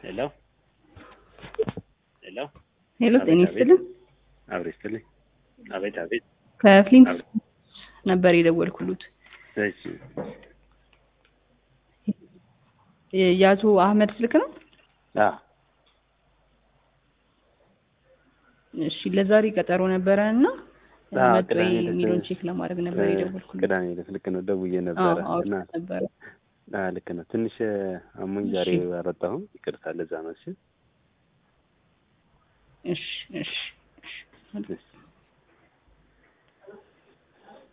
ሄሎ ሄሎ ሄሎ ጤና ይስጥልኝ። አብሬ ይስጥልኝ። አቤት አቤት። ከፍሊንት ነበር የደወልኩሉት። እሺ የአቶ አህመድ ስልክ ነው? አ እሺ ለዛሬ ቀጠሮ ነበረ እና አዎ፣ መጡ ወይ ቅዳሜ ዕለት የሚለውን ቼክ ለማድረግ ነበር የደወልኩሉት። ቅዳሜ ዕለት ልክ ነው ደውዬ አዎ ነበረ እና አውርተን ነበረ። አ ልክ ነው ትንሽ አሞኝ ዛሬ እሺ። አልወጣሁም። ይቅርታ ለዛ ነው። እሺ እሺ እሺ እሺ እሺ